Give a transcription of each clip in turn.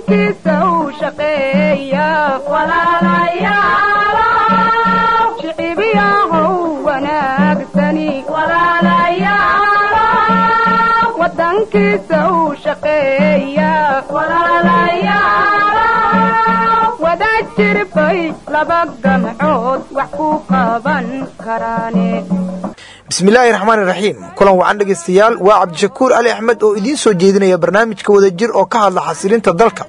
wadankiisa u shaqeeya shicibiyahow wanaagsani wadankiisa u shaqeeya wada jirbay laba gamcood wax ku qaban karaane bismillaahi raxmaani raxiim kulan wacan dhegaystayaal waa cabdishakuur ali axmed oo idiin soo jeedinaya barnaamijka wada jir oo ka hadla xasilinta dalka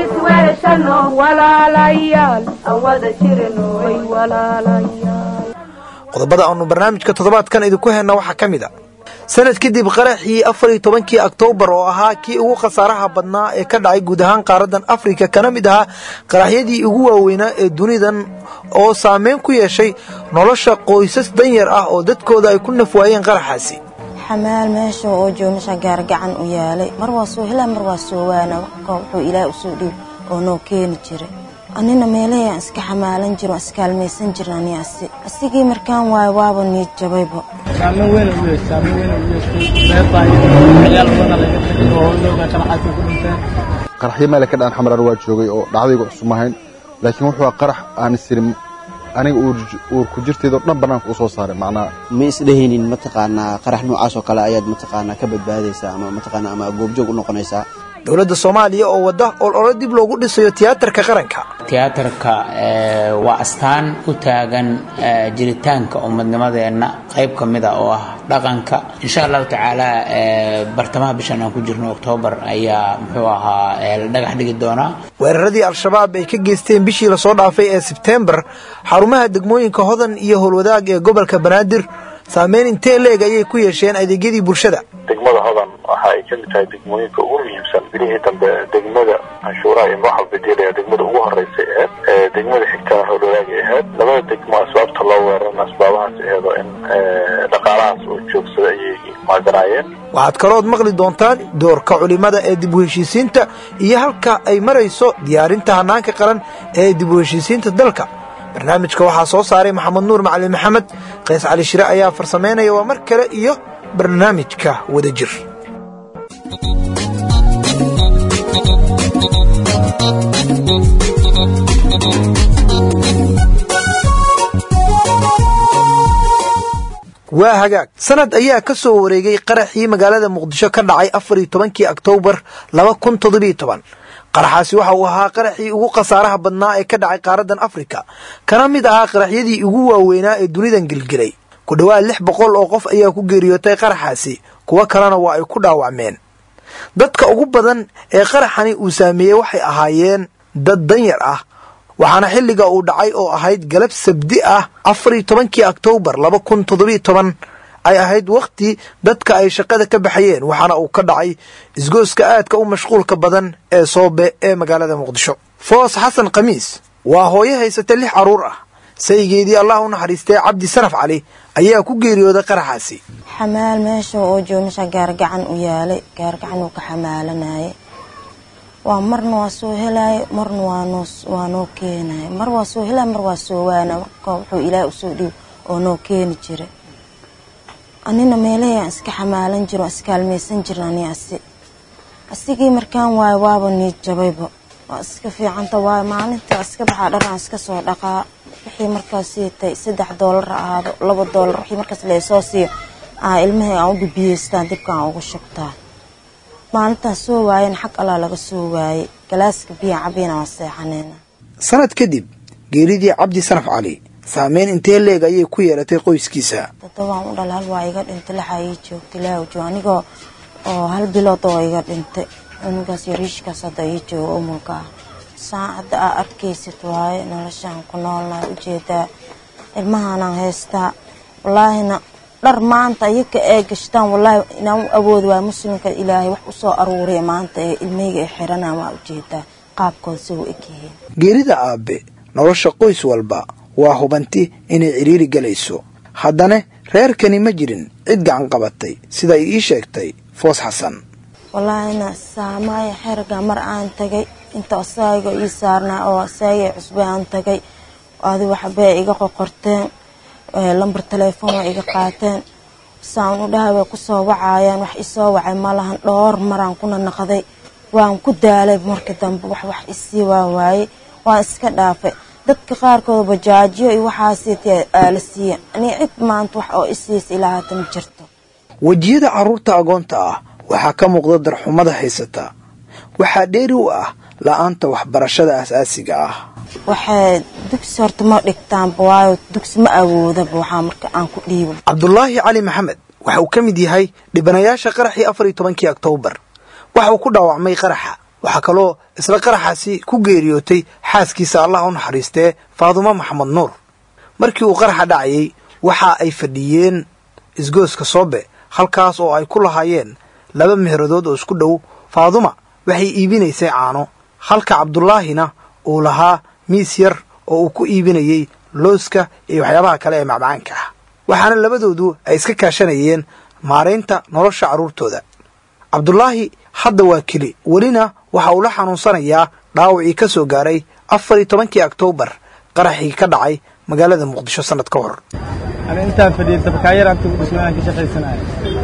qodobada aanu barnaamijka toddobaadkan idinku henna waxaa ka mid a sanad kadib qaraxii afar iyo tobankii oktoobar oo ahaa kii ugu khasaaraha badnaa ee ka dhacay guud ahaan qaaradan afrika kana mid ahaa qaraxyadii ugu waaweynaa ee dunidan oo saameyn ku yeeshay nolosha qoysas danyar ah oo dadkooda ay ku nafwaayeen qaraxaasi xamaal meesha oo joomasha gaargacan u yaalay mar waa soo helaa mar waa soo waana wuxuu ilaah usoo dhiib oo noo keeni jiray anina meelahayaan iska xamaalan jiro iskaalmaysan jirin ani asi asigii markaan waayo waaba niid jabayba saameyn weyn u yeeshay saameyn weyn u yeeshay meerbaa ciyaal badan laga tagay oo hooyooga qaraxaasi ku dhinteen qaraxyo meele ka dhaan xamaran waa joogay oo dhacdayga cusub ahayn laakiin wuxuu qarax aan isirin aniga uur ku jirteedoo dhan bannaanka u soo saaray macnaha ma isdhehaynin mataqaanaa qarax noocaas oo kale ayaad mataqaanaa ka badbaadaysaa ama mataqaanaa ama goobjoog u noqonaysaa dowladda soomaaliya oo wadda olole dib loogu dhisayo tiyaatarka qaranka tiyaatarka waa astaan u taagan jiritaanka ummadnimadeenna qayb ka mid a oo ah dhaqanka insha allahu tacaala bartamaha bishan aan ku jirno oktoobar ayaa muxuu ahaa la dhagax dhigi doonaa weeraradii al-shabaab ay ka geysteen bishii lasoo dhaafay ee sebteembar xarumaha degmooyinka hodan iyo howlwadaag ee gobolka banaadir saameyn intee leeg ayay ku yeesheen adeegyadii bulshada degmada hodan waxa ay ka mid tahay degmooyinka ugu muhiimsan bilihii dambe degmada canshuuraha iyo madaxa bedelaya degmada ugu horeysay aheyd degmada xigtana howlwadaagay ahayd labada degmo asbaabta loo weerarana asbaabahaas aheedo in dhaqaalahaas oo joogsada ayay maaganaayeen waxaad kalood maqli doontaan doorka culimada ee dib u heshiisiinta iyo halka ay marayso diyaarinta hanaanka qaran ee dib u heshiisiinta dalka barnaamijka waxaa soo saaray maxamed nuur macalin maxamed qays cali shire ayaa farsamaynaya waa mar kale iyo barnaamijka wada jir waa hagaag sanad ayaa ka soo wareegay qaraxii magaalada muqdisho ka dhacay afar iyo tobankii oktoobar laba kun toddobiyo toban qaraxaasi waxa uu ahaa qaraxii ugu khasaaraha badnaa ee ka dhacay qaaradan afrika kana mid ahaa qaraxyadii ugu waaweynaa ee dunidan gelgelay ku dhowaad lix boqol oo qof ayaa ku geeriyootay qaraxaasi kuwo kalena waa ay ku dhaawacmeen dadka ugu badan ee qaraxani uu saameeyey waxay ahaayeen dad danyar ah waxaana xilliga uu dhacay oo ahayd galab sabdi ah afar iyo tobankii oktoobar laba kun toddobiyo toban ay ahayd wakhti dadka ay shaqada ka baxayeen waxaana uu ka dhacay isgooska aadka u mashquulka badan ee soobe ee magaalada muqdisho foos xasan khamiis waa hooyo haysata lix carruur ah saygeedii allah u naxariistay cabdi sanaf cali ayaa ku geeriyooday qaraxaasi xamaal meesha oo joomasha gaargacan u yaalay gaargacan uu ka xamaalanayay waa marna waa soo helaayo marna waa noo keenayo mar waa soo helaayo mar waa soo waana wuxuu ilaah usoo dhiib oo noo keeni jiray anina meelahayaan iska xamaalan jiro iskaalmaysan jirin ani asi asigii markaan waayo waaba niid jabayba waa iska fiicanta waayo maalinta iska baxaa dharaan iska soo dhaqaa wixii markaas siitay saddex doolar ha ahaado laba doolar wixii markaas laysoo siiyo aa ilmahay aan u bibiyeystaan dibka aan ugu shubtaa maalintaan soo waayana xag allaa laga soo waayey galaaska biyaa cabiyana waan seexaneyna sanad kadib geeridii cabdi sanaf cali saameyn intee leeg ayay ku yeelatay qoyskiisa todobaan u dhal hal waa iga dhintay lixaa ii joogta ilaahu joog anigoo oo hal bilood oo iga dhintay cunugaas yariishkaas hadda ii jooga umulka ah saan hadda aa arkaysid waaye noloshaan ku noolnahay ujeedaa ilmahaanaan haystaa wallaahina dhar maanta iyaka ee gashtaan wallaahi inaan u awoodi waay muslimka ilaahay wax usoo aruuriya maanta ee ilmeyga ay xiranaan waa ujeedaa qaabkooda si u egyihiin geerida aabbe nolosha qoys walba waa hubanti inay cidhiiri galayso haddana reerkani ma jirin cid gacan qabatay siday ii sheegtay foos xasan wallaahina saamaaya xerga mar aan tagay inta asaaga ii saarnaa oo asaagay cusbe aan tagay adi waxbay iga qoqorteen lambar telefoon waa iga qaateen saan u dhahay way kusoo wacayaan wax isoo wacay ma lahan dhowr maraan kuna naqday waan ku daalay markii dambe wax wax isii waa waaye waan iska dhaafay dadka qaarkood bajaajiyo iyo waxaasitee aala siiya ani cid maanta wax oo isiisa ilaa haata ma jirto wejiyada carruurta agoonta ah waxaa ka muuqda darxumada haysata waxaa dheeri u ah la'aanta waxbarashada asaasiga ah waxay dugsi horta ma dhigtaanba waayo dugsi ma awoodaba waxaa marka aan ku dhiibo cabdulaahi cali maxamed waxa uu ka mid yahay dhibanayaasha qaraxii afar iyo tobankii oktoobar waxa uu ku dhaawacmay qaraxa waxaa kaloo isla qaraxaasi ku geeriyootay xaaskiisa allah u naxariistee faadumo maxamed nuur markii uu qaraxa dhacayay waxa ay fadhiyeen isgooska soobe halkaas oo ay ku lahaayeen laba meheradood oo isku dhow faaduma waxay iibinaysay caano halka cabdulaahina uu lahaa miis yar oo uu ku iibinayey looska iyo waxyaabaha kale ee macmacaanka ah waxaana labadoodu ay iska kaashanayeen maaraynta nolosha carruurtooda cabdulaahi hadda waa keli welina waxa uu la xanuunsanayaa dhaawacii ka soo gaaray afar iyo tobankii oktoobar qaraxii ka dhacay magaalada muqdisho sannad ka hor ani intaan fadhiyay dabkaayar anta u dhismayaan ka shaqaysanayo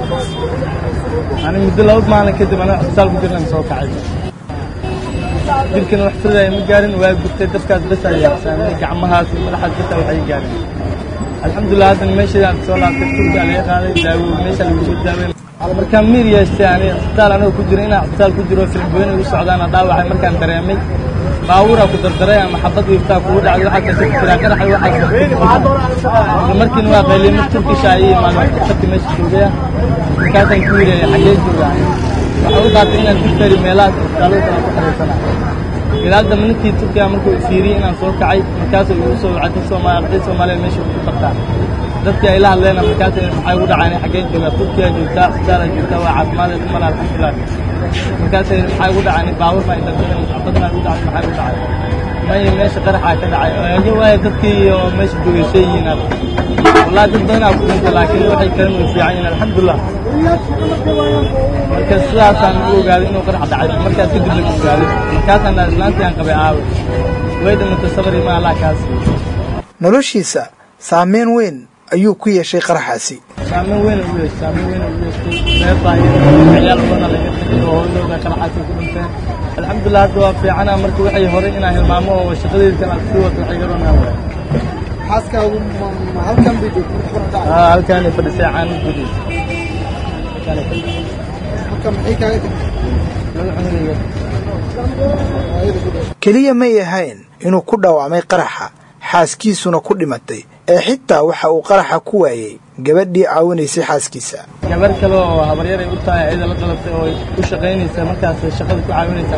ani muddo laba maalin kadib aniga cisbitaal ku jirnan soo kacay dilkana wax firdaya ma gaarin waa gurtay dabkaas bes ayaa xsaamay gacmahaas iyo madaxaas besa waxay gaarin alxamdulilah haddana meeshaydaan soo laabtay turka laga qaaday daawo meesha lagu soo daawey markaan miir yeeshtay ani cisbitaal anigoo ku jiro inaan cisbitaal ku jiro filimboyn ay u socdaana dhaawacay markaan dareemay baabuuraa ku dardaray ama xabad wiiftaa kugu dhacday waxaa kasoo jiraa qaraxay waxaas markiina waa qayliyay mar turkisha ayay imaadeen sabti meesha joogaya markaasaan ku yidhi xaggee joogaa waxaa u qaatay inaan dugtari meelahaas cisbitaalada kale ku xariirsana ilaa hadda ninkii turkiga markuu fiiriyey inaan soo kacay markaasuu igu soo wacay dad soomaali arday soomaaliya meesha ku qabtaa dadkii ay la hadleen markaas maxay ugu dhacaan xaggee joogaa turkiya joogtaa cisbitaala joogtaa waa caafimaad umar alxamdulilah markaas maxay ugu dhacaan baabuur baa indhadeen xabadna ugu dhacay maxay ugu dhacay maya meesha qaraxaa ka dhacay age waaye dadkii oo meesha jogeysay yihiin wallahi dad badanaa ku dhintay laakiin waxay kalen way fiican yihiin alxamdulilah marka sidaasaan u ogaaday inuu qarax dhacay markaas kadib lagu ogaaday markaasaan islaantii aan qabay aawe way dhimatay sabri ma allah kaas noloshiisa saameyn weyn ayuu ku yeeshay qaraxaasi saameyn weyn u yeeshay saameyn weyn u yeeshay reer baayo ciyaal badan laga tagay oo hooyadooda qaraxaasi ku dhinteen alxamdulilah hadda waa fiicana marka waxay horay inaan hilmaamo oo shaqadeeda kale sii wato waxay garoonaa waay xaaskaagu halkan bay joogtay haa halkaanay fadhisay caano gudi halkan maxay kaaga tagtay keliya may ahayn inuu ku dhaawacmay qaraxa xaaskiisuna ku dhimatay ee xitaa waxa uu qaraxa ku waayey gabadhii caawinaysay xaaskiisa gabar kale oo habaryar ay u tahay ciida la qalabtay oo u shaqaynaysa markaas shaqada ku caawinaysaa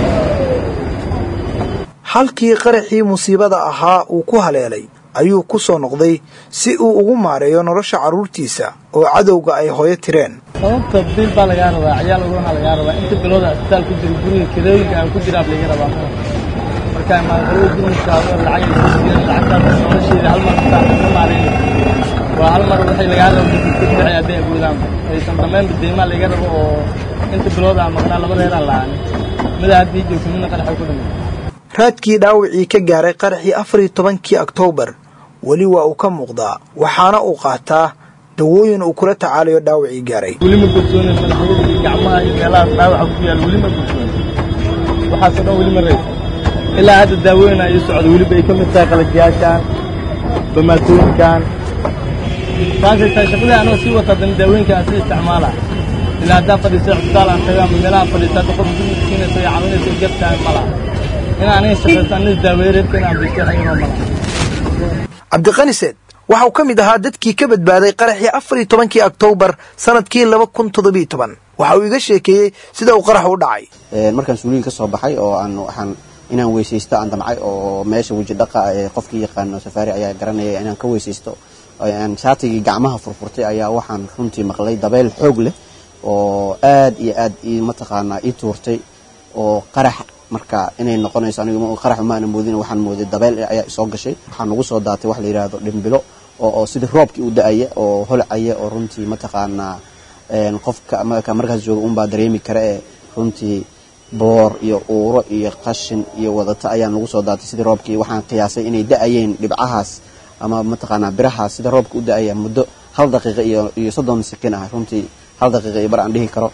halkii qaraxii musiibada ahaa uu ku haleelay ayuu ku soo noqday si uu ugu maareeyo nolosha carruurtiisa oo cadowga ay hooyo tireen sababta biil baa lagaa rabaa ciyaal ugana lagaa rabaa inta bilooda asbitaal ku jira guriga kirooyinka aan ku jiraa laga rabaa markaa maalqalada gurmiskaado lacag ay soo siiyeen lacagtaas nolosheeda hal mar intaan ka maarayn waa hal mar waxay lagaa rabo dadka ku bixi hadday awoodaan aysan dhammaynba deymaa laga rabo oo inta bilooda aan maqnaa laba reeraan la'aan mida haddii joogto midna qaraxa ku dhimay raadkii dhaawacii ka gaaray qaraxii afar iyo tobankii oktoobar weli waa uu ka muuqdaa waxaana uu qaataa dawooyin uu kula tacaalayo dhaawacii gaaray weli ma gorsoonin madaxyada iyo gacmaha iyo meelahaas dhaawaca ku yaal weli ma gorsoonin waxaasoo dhan weli ma raysa ilaa hadda daawooyin ay socdo weliba ay ka mid tahay qalajyaashaan bamaatooyinkan saasay tahay shaqadii anoo sii wata haddana daawooyinka aan sii isticmaala ilaa haddaan fadhiisto cisbitaal aan tago ama meelaha fadhiisto hadda qof guriga siinayso iyo caawinayso jabtaan ma laha in aniga shaqaysto aniga daaweeye reerka inaan bisto xaginoo ma laha cabdiqani seed waxa uu ka mid ahaa dadkii ka badbaaday qaraxii afar iyo tobankii oktoobar sanadkii laba kun toddobiyo toban waxa uu iga sheekeeyey sida uu qarax u dhacay markaan suuliyin ka soo baxay oo aan waxaan inaan weysaysto aan damcay oo meesha weji dhaqa ee qofkii yaqaano safaari ayaa garanaya inaan ka weysaysto aan shaatigii gacmaha furfurtay ayaa waxaan runtii maqlay dabeyl xoog leh oo aad iyo aad mataqaanaa ii tuurtay oo qarax marka inay noqonayso aniga qarax maana moodin waxaan mooday dabeyl ayaa isoo gashay waxaa nagu soo daatay wax la yidhaahdo dhimbilo oo sidii roobkii u da-aya oo holcaya oo runtii mataqaanaa qofka markaas jooga unbaa dareemi kara ee runtii boor iyo uuro iyo qashin iyo wadata ayaa nagu soo daatay sidii roobkii waxaan qiyaasay inay da-ayeen dhibcahaas ama mataqaanaa birahaas sida roobka u da-aya muddo hal daqiiqa iyo iyo soddon sakin ah runtii hal daqiiqa iyo bar aan dhihi karo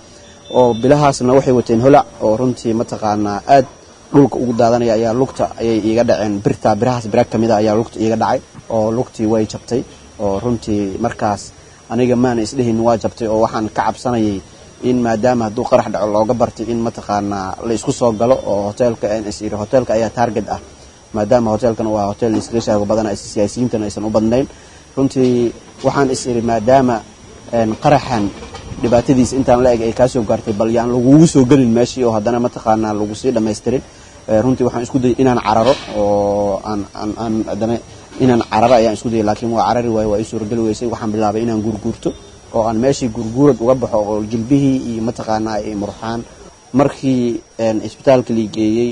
oo bilahaasna waxay wateen holac oo runtii mataqaanaa aad dhulka ugu daadanaya ayaa lugta ayay iiga dhaceen birta birahaas bira ka mid a ayaa lugta iiga dhacay oo lugtii way jabtay oo runtii markaas aniga maana isdhehin waa jabtay oo waxaan ka cabsanayay in maadaama hadduu qarax dhaco looga bartay in mataqaanaa la isku soo galo oo hoteelka ns hoteelka ayaa target ah maadaama hoteelkan waa hotel iskaga shaago badan siyaasiyiintana aysan u badnayn runtii waxaan is iri maadaama qaraxan dhibaatadiisa intaan la eg ay kaasoo gaartay bal yaan lagugu soo gelin meeshii oo haddana mataqaanaa lagu sii dhammaystirin runtii waxaan isku dayay inaan cararo oo aan aan haddana inaan cararo ayaan isku dayay laakiin waa carari waayo waa ii suurageli weysay waxaan bilaabay inaan gurguurto oo aan meeshii gurguurad uga baxo oo jilbihii iyo mataqaanaa ay murxaan markii isbitaalka lii geeyey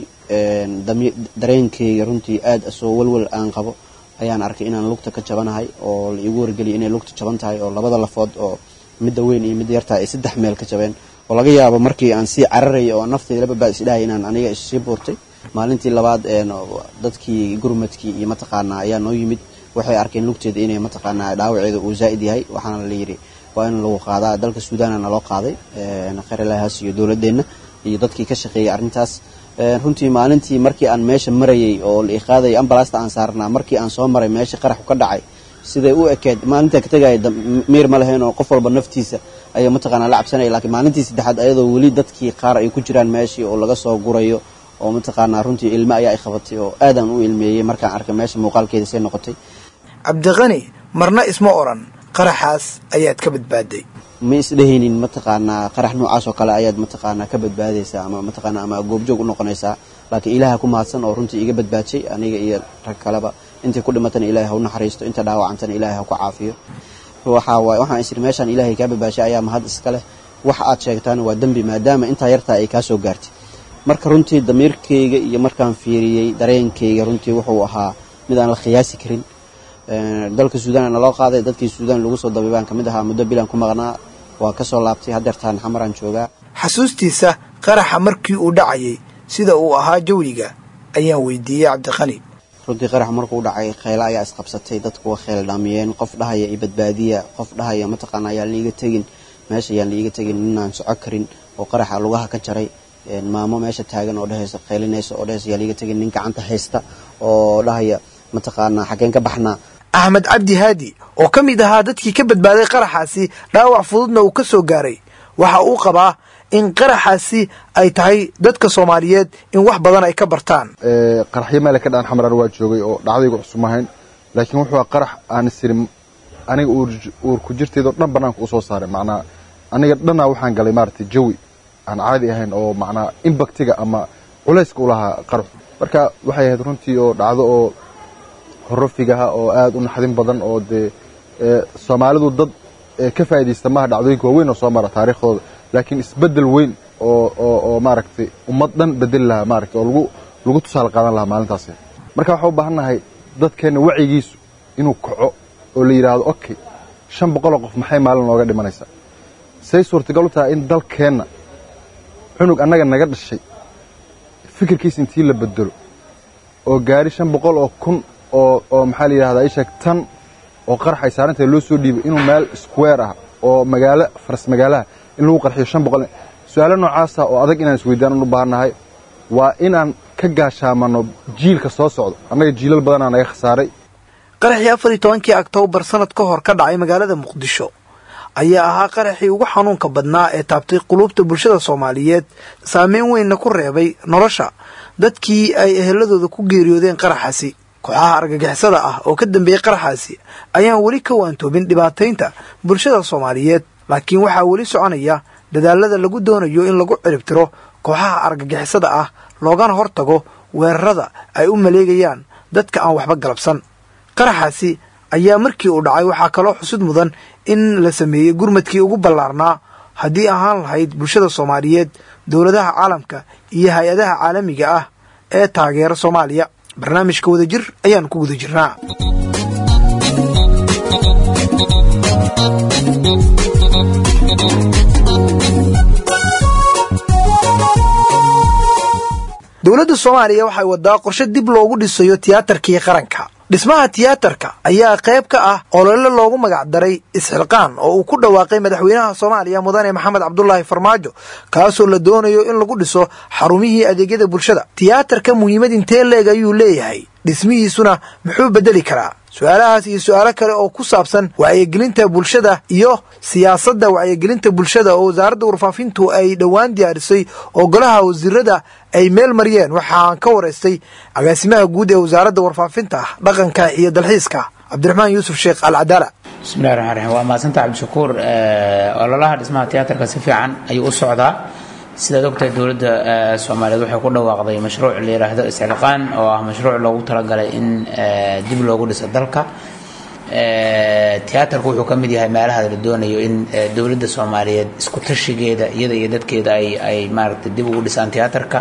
dareenkeyga runtii aad soo walwal aan qabo ayaan arkay inaan lugta ka jabanahay oo la iigu wargeliyay inay lugta jaban tahay oo labada lafood oo midda weyn iyo midda yartaha ay saddex meel ka jabeen oo laga yaabo markii aan sii cararayay oo nafteyda la badbaad isdhahay inaan aniga issii buurtay maalintii labaad dadkii gurmadkii iyo mataqaanaa ayaa noo yimid waxay arkeen lugteeda inay mataqaanaa dhaawaceeda uu zaa'id yahay waxaana la yidhi waa in lagu qaadaa dalka suudaana naloo qaaday kheyrlahaas iyo dowladeenna iyo dadkii ka shaqeeyay arrintaas runtii maalintii markii aan meesha marayay oo la iqaadayay ambalasta aan saarnaa markii aan soo maray meeshii qaraxu ka dhacay siday u ekeed maalintaa ka tegaya miir ma lahayn oo qof walba naftiisa ayaa mataqaanaa la cabsanaya laakiin maalintii saddexaad ayadoo weli dadkii qaar ay ku jiraan meeshii oo laga soo gurayo oo mataqaanaa runtii ilmo ayaa ay qabatay oo aadaan u ilmeeyey markaan arkay meesha muuqaalkeeda say noqotay cabdiqani marna isma oran qaraxaas ayaad ka badbaaday ma isdhehaynin mataqaanaa qarax noocaas oo kale ayaad mataqaanaa ka badbaadaysaa ama mataqaanaa ama goobjoog u noqonaysaa laakiin ilaaha ku mahadsan oo runtii iga badbaajay aniga iyo rag kaleba intii ku dhimatana ilaahay ha u naxariisto inta dhaawacantana ilaahay ha ku caafiyo waxaa waaye waxaan isiri meeshaan ilaahay kaa badbaashay ayaa mahad iska leh wax aad sheegtaana waa dembi maadaama intaa yartaa ay kaa soo gaartay marka runtii damiirkayga iyo markaan fiiriyey dareenkayga runtii wuxuu ahaa mid aan la khiyaasi karin dalka suudaan naloo qaaday dadkii suudaan lagu soo dabay baan ka mid ahaa muddo bilaan ku maqnaa waa ka soo laabtay haddeertaan xamaraan joogaa xasuustiisa qaraxa markii uu dhacayay sida uu ahaa jawiga ayaan weydiiyey cabdiqani runtii qarax markuu dhacay kheyla ayaa isqabsatay dadku waa kheyl dhaamiyeen qof dhahaya i badbaadiya qof dhahaya mataqaana ayaan liiga tegin meesha ayaan liiga tegin ninaan soco karin oo qaraxa lugaha ka jaray maamo meesha taagan oo dhehaysa kheylinaysa oo dhehaysa ayaan liiga tegin nin gacanta haysta oo dhahaya mataqaanaa xaggeen ka baxnaa axmed cabdi haadi oo ka mid ahaa dadkii ka badbaaday qaraxaasi dhaawac fududna uu ka soo gaaray waxa uu qabaa in qaraxaasi ay tahay dadka soomaaliyeed in wax badan ay ka bartaan qaraxyo meele ka dhaan xamaran waa joogay oo dhacdaygu cusub ahayn laakiin wuxuu a qarax aan isirin aniga uur ku jirteedoo dhan banaanka u soo saaray macnaa aniga dhannaa waxaan galay maaragtay jawi aan caadi ahayn oo macnaa imbaktiga ama culayska u lahaa qaraxu marka waxay ahayd runtii oo dhacdo oo horofigaha oo aada u naxdin badan oo dee soomaalidu dad ka faa'iidaysta maaha dhacdooyinka waaweyn oo soo mara taariikhdooda laakiin isbeddel weyn oo oo oo maaragtay ummad dhan bedeli lahaa maaragtay oo lagu lagu tusaale qaadan lahaa maalintaasi marka waxaa u baahan nahay dadkeenna wacyigiisu inuu kaco oo la yidhaahdo okay shan boqoloo qof maxay maalin nooga dhimanaysaa say suurtagal u tahay in dalkeenna cunug annaga naga dhashay fikirkiisa intii la bedelo oo gaari shan boqol oo kun oo oo maxaa la yidhahdaa isheeg tan oo qarax ay saarantahay loo soo dhiibay inuu meel square ah oo magaalo faras magaalaha in lagu qarxiyo shan boqol su-aalo noocaasa oo adag inaan isweydaan u baahannahay waa inaan ka gaashaamano jiilka soo socdo annaga jiilal badanaa naga khasaaray qaraxii afar iyo tobankii oktoobar sanad ka hor ka dhacay magaalada muqdisho ayaa ahaa qaraxii ugu xanuunka badnaa ee taabtay quluubta bulshada soomaaliyeed saameyn weynna ku reebay nolosha dadkii ay eheladooda ku geeriyoodeen qaraxaasi kooxaha argagixisada ah oo ka dambeeyey qaraxaasi ayaan weli ka waantoobin dhibaataynta bulshada soomaaliyeed laakiin waxaa weli soconaya dadaalada lagu doonayo in lagu ciribtiro kooxaha argagixisada ah loogana hortago weerarada ay u maleegayaan dadka aan waxba galabsan qaraxaasi ayaa markii uu dhacay waxaa kaloo xusid mudan in la sameeyey gurmadkii ugu ballaarnaa haddii ahaan lahayd bulshada soomaaliyeed dowladaha caalamka iyo hay-adaha caalamiga ah ee taageera soomaaliya barnaamijka wadajir ayaan ku guda jirnaa dowladda soomaaliya waxay wadaa qorshe dib loogu dhisayo tiyaatarkii qaranka dhismaha tiyaatarka ayaa qayb ka ah olole loogu magac daray isxilqaan oo uu ku dhawaaqay madaxweynaha soomaaliya mudane maxamed cabdulaahi farmaajo kaasoo la doonayo in lagu dhiso xarumihii adeegyada bulshada tiyaatarka muhiimad intee leeg ayuu leeyahay dhismihiisuna muxuu bedeli karaa su-aalahaas iyo su-aalo kale oo ku saabsan wacyigelinta bulshada iyo siyaasadda wacyigelinta bulshada oo wasaaradda warfaafintu ay dhowaan diyaarisay oo golaha wasiirada ay meel mariyeen waxaan ka waraystay agaasimaha guud ee wasaaradda warfaafinta dhaqanka iyo dalxiiska cabdiraxmaan yuusuf sheekh alcadaala bismillahi raxmaan raxiim waa mahadsanta cabdishakuur ololaha dhismaha tiyaatarka si fiican ayuu u socdaa sidaad ogtahay dowladda soomaaliyeed waxay ku dhawaaqday mashruuc la yidhaahdo isxilqaan oo ah mashruuc loogu talagalay in dib loogu dhiso dalka tiyaatarku wuxuu ka mid yahay meelaha la doonayo in dowladda soomaaliyeed isku tashigeeda iyada iyo dadkeeda ay ay maaragtay dib ugu dhisaan tiyaatarka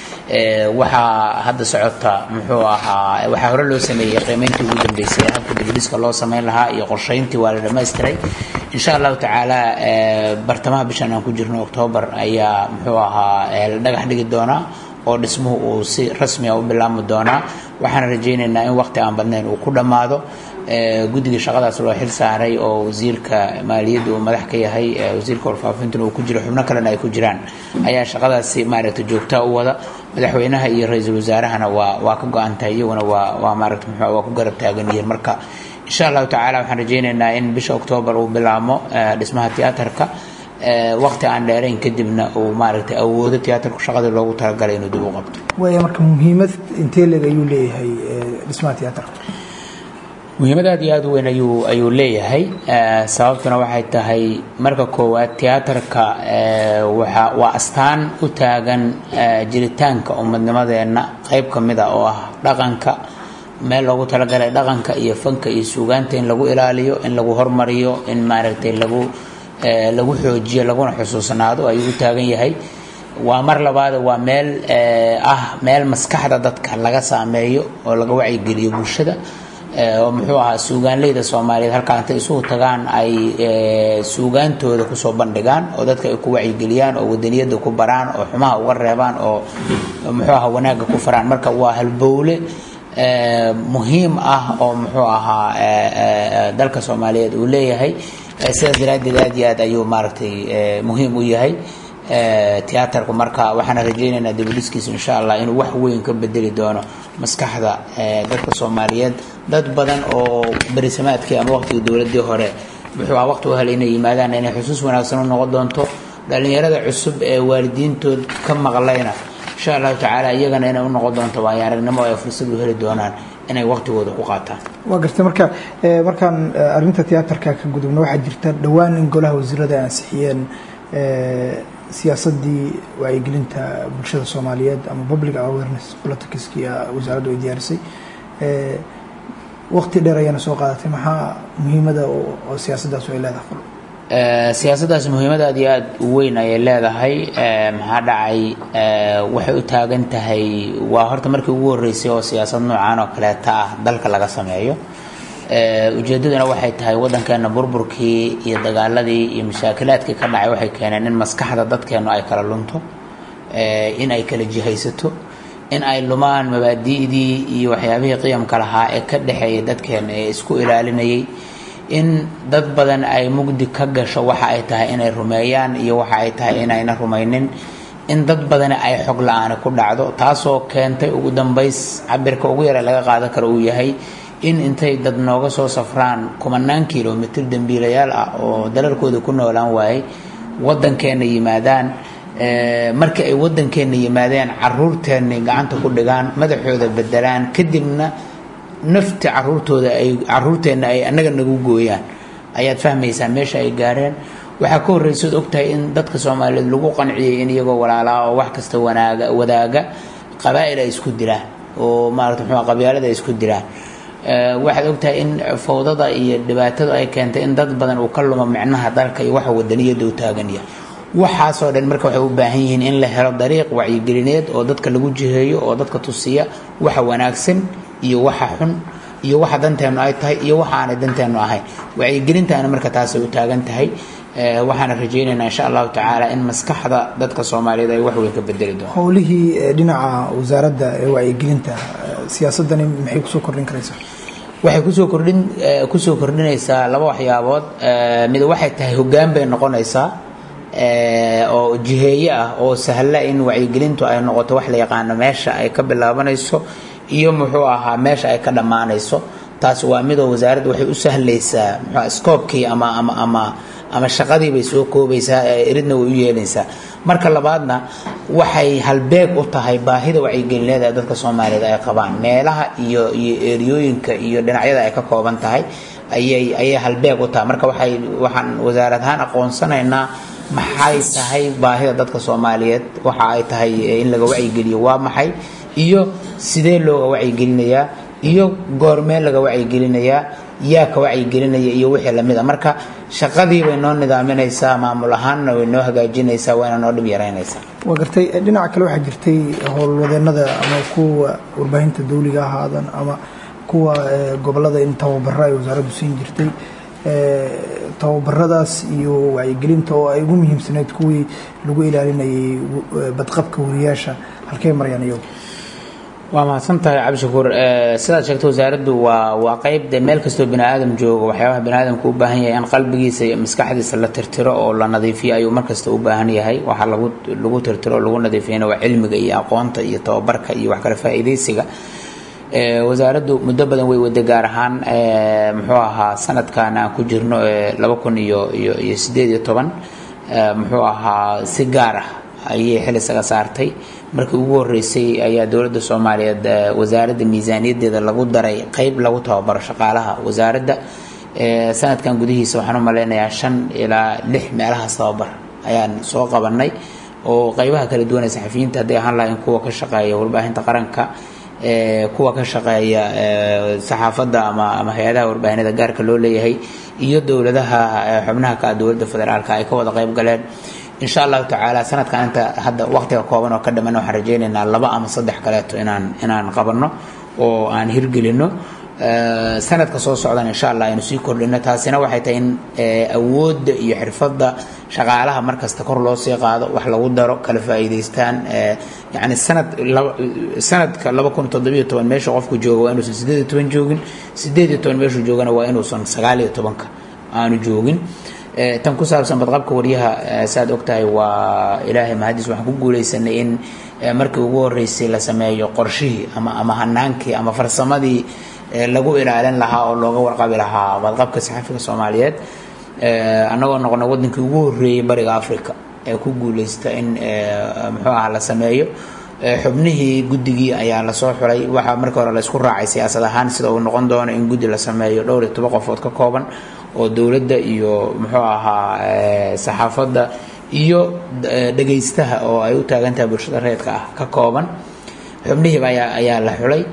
waxaa hadda socota muxuu ahaa waxaa hore loo sameeyey qiimeyntii ugu dambeysay habka dibudhiska loo sameyn lahaa iyo qorsheyntii waa la dhammaystiray insha allahu tacaala bartamaha bishan aan ku jirno oktoobar ayaa muxuu ahaa la dhagax dhigi doonaa oo dhismuhu uu si rasmiya u bilaabmi doonaa waxaan rajaynaynaa in waqti aan badnayn uu ku dhammaado guddiga shaqadaas loo xil saaray oo wasiirka maaliyadda uu madax ka yahay wasiirka warfaafintuna uu ku jiro xubno kalena ay ku jiraan ayaa shaqadaasi maaragtay joogtaa u wada madaxweynaha iyo ra-iisul wasaarahana waa waa ka go-an tahay iyaguna waa waa maaragta muxuu waa ku garab taagan yihiin marka insha allahu tacaala waxaan rajaynaynaa in bisha oktoobar uu bilaabmo dhismaha tiyaatarka waqti aan dheerayn kadibna uu maaragtay awoodo tiyaatarku shaqadii loogu talagalay inuu dib u qabto waaya marka muhiimad intee leeg ayuu leeyahay dhismaha tiyaatarka muhiimad aad iyo aad u weyn ayuu ayuu leeyahay sababtuna waxay tahay marka koowaad tiyaatarka waxa waa astaan u taagan jiritaanka ummadnimadeenna qayb ka mid a oo ah dhaqanka meel loogu talagalay dhaqanka iyo fanka iyo suugaanta in lagu ilaaliyo in lagu hormariyo in maaragtay lagu lagu xoojiyo laguna xusuusnaado ayuu u taagan yahay waa mar labaad waa meel ah meel maskaxda dadka laga saameeyo oo laga wacyigeliyo bulshada oo muxuu ahaa suugaanleyda soomaaliyeed halkaa intay isugu tagaan ay suugaantooda kusoo bandhigaan oo dadka ay ku wacyigeliyaan oo wadaniyadda ku baraan oo xumaha uga reebaan oo muxuu ahaa wanaagga ku faraan marka waa halbowle muhiim ah oo muxuu ahaa dalka soomaaliyeed uu leeyahay sidaas daraaddeed aad iyo aad ayuu maaragtay muhiim u yahay tiyaatarku marka waxaana rajaynaynaa dibudhiskiisu insha allah inuu wax weyn ka bedeli doono maskaxda dadka soomaaliyeed dad badan oo berisamaadkii ama waqtigii dowladii hore wuxuu ah waqti u helay inay yimaadaan inay xusuus wanaagsan u noqon doonto dhallinyarada cusub ee waalidiintood ka maqlayna insha allahu tacaala iyagana inay u noqon doonto waayo aragnimo ay fursad u heli doonaan inay waqtigooda ku qaataan waa gartay marka markaan arrinta tiyaatarka ka gudubno waxaa jirta dhowaan in golaha wasiirada ay ansixiyeen siyaasadii wacyigelinta bulshada soomaaliyeed ama public awareness politicski wasaaraddu ay diyaarisay waqti dheer ayaana soo qaadatay maxaa muhiimada oo siyaasaddaas ay leedahay siyaasaddaas muhiimad aad iyo aad u weyn ayay leedahay maxaa dhacay waxay u taagan tahay waa horta markii ugu horreysay oo siyaasad noocan oo kaleeta ah dalka laga sameeyo ujeeddaduna waxay tahay waddankeena burburkii iyo dagaaladii iyo mashaakilaadkii ka dhacay waxay keeneen in maskaxda dadkeenu ay kala lunto in ay kala jihaysato in ay lumaan mabaadi'dii iyo waxyaabihii qiyamka lahaa ee ka dhexeeyay dadkeena ee isku ilaalinayay in dad badan ay mugdi ka gasho waxa ay tahay inay rumeeyaan iyo waxa ay tahay inayna rumaynin in dad badani ay xog la-aani ku dhacdo taasoo keentay ugu dambays cabirka ugu yara laga qaadan karo uu yahay in intay dad nooga soo safraan kumanaan kilomitr dembiilayaal ah oo dalalkooda ku noolaan waayay waddankeena yimaadaan markii ay waddankeena yimaadeen caruurteennay gacanta ku dhigaan madaxooda bedelaan kadibna nafti caruurtooda ay caruurteenna ay annaga nagu gooyaan ayaad fahmaysaa meesha ay gaareen waxaa ka horreysood ogtahay in dadka soomaaliyeed lagu qanciyey in iyagoo walaalaa oo wax kasta wanaaga wadaaga qabaa'il ay isku dilaan oo maarata muxuu qabyaalada ay isku dilaan waxaad ogtahay in fawdada iyo dhibaatada ay keentay in dad badan uu ka lumo micnaha dalka iyo waxa wadaniyada u taagan yahay waxaasoo dhan marka waxay u baahan yihiin in la helo dariiq wacyigelineed oo dadka lagu jiheeyo oo dadka tusiya waxa wanaagsan iyo waxa xun iyo waxa danteenu ay tahay iyo waxa aanay danteenu ahayn wacyigelintaana marka taasay u taagan tahay waxaana rajaynaynaa insha allahu tacaala in maskaxda dadka soomaaliyeed ay wax weyn ka bedeli doonto howlihii dhinaca wasaaradda ee wacyigelinta siyaasadani maxay kusoo kordhin karaysaa waxay kusoo kordhin eh, kusoo kordhinaysaa laba waxyaabood Eh, mid waxay tahay hoggaan bay noqonaysaa eh, oo jiheeye ah oo sahla in wacyigelintu ay noqoto wax la yaqaano meesha ay ka bilaabanayso iyo muxuu ahaa meesha ay ka dhammaanayso taas waa midoo wasaaradda waxay u sahlaysaa muxuu skoobkii ama ama ama ama shaqadii bay soo koobaysaa ee eridna way u yeelaysaa marka labaadna waxay halbeeg u tahay baahida wacyigelineed ee dadka soomaaliyeed ay qabaan meelaha iyo iyo eriyooyinka iyo dhinacyada ay ka kooban tahay ayay ayay halbeeg u tahay marka waxay waxaan wasaarad ahaan aqoonsanaynaa maxay tahay baahida dadka soomaaliyeed waxa ay tahay in laga wacyigeliyo waa maxay iyo sidee looga wacyigelinayaa iyo goormee laga wacyigelinayaa yaa ka wacyigelinaya iyo wixii lamid a marka shaqadii bay noo nidaaminaysaa maamul ahaanna way noo hagaajinaysaa wayna noo dhib yaraynaysaa waa gartay dhinaca kale waxaa jirtay howlwadeenada ama kuwa warbaahinta dawliga ahaadan ama kuwa eh, gobolada in tababaro ay wasaaraddu siin jirtay Eh, tababaradaas iyo wacyigelinta oo ay ugu muhiimsanayd kuwii lagu ilaalinayay w- eh, badqabka wariyaasha halkey marayaan iyagu waa mahadsan tahay cabdishakuur Eh, sidaad sheegtay wasaaraddu waa waa qayb de meel kastoo bini aadam joogo waxyaabaha bini aadamku u baahan yahay in qalbigiisa iyo maskaxdiisa la tirtiro oo la nadiifiyo ayuu mar kasta u baahan yahay waxaa lagu lagu tirtiro oo lagu nadiifiyana waa cilmiga iyo aqoonta iyo tababarka iyo wax kale faa'iidaysiga Eh, wasaaraddu muddo badan way wada gaar ahaan eh, muxuu ahaa sanadkan aan ku jirno eh, laba kun iyo iyo iyo sideed iyo toban eh, muxuu ahaa si gaar ah ayay xil isaga saartay markii ugu horeysay ayaa dowladda soomaaliyeed eh, wasaaradda miisaaniyadeeda lagu daray qeyb lagu tababaro shaqaalaha wasaaradda Eh, sanadkan gudihiisa waxaan u maleynayaa shan ilaa lix meelahaas tababar ayaan soo qabanay oo qeybaha kala duwan ee saxafiyiinta hadday ahaan lahayn kuwa ka shaqeeya warbaahinta qaranka eh, kuwa ka shaqeeya eh, saxaafadda ama ama hay-adaha warbaahinada gaarka loo leeyahay iyo dowladaha eh, xubnaha ka ah dowladda federaalka ay ka wada qeyb galeen insha allahu tacaala sanadkan inta hadda waqtiga kooban oo ka dhaman waxaan rajaynaynaa laba ama saddex kaleeto inaan inaan qabanno oo aan hirgelino Eh, sanadka soo socdan insha allah aynu sii kordhino taasina waxay tahay in eh, awoodda iyo xirfadda shaqaalaha markasta kor loo sii qaado wax lagu daro kala faa'iidaystaan eh, yacni sanad laba- sanadka laba kun toddobiyo toban meesha qofku jooga waa inuusan sideed iyo toban joogin sideed iyo toban meeshuu joogana waa inuusan sagaal iyo tobanka aanu joogin Eh, tan ku saabsan badqabka waryaha eh, saad ogtahay waa ilaahay mahadiis waxaan ku guuleysanay in eh, markii ugu horeysay la sameeyo qorshihii ama ama hanaankii ama farsamadii eh, lagu ilaalin lahaa oo looga warqabi lahaa badqabka saxafiga soomaaliyeed Eh, annagoo noqonay wadankii ugu horeeyey bariga africa ee ku guuleysta in eh, muxuu aha la sameeyo Eh, xubnihii guddigii ayaa lasoo xulay waxaa markii hore laysku raacay siyaasad ahaan sida uu noqon doono in guddi la sameeyo dhowr iyo toban qofood ka kooban oo dowladda iyo muxuu ahaa eh, saxaafadda iyo eh, dhegaystaha oo ay u taagan tahay bulshada reedka ah ka kooban xubnihiiba ayaa ayaa la xulay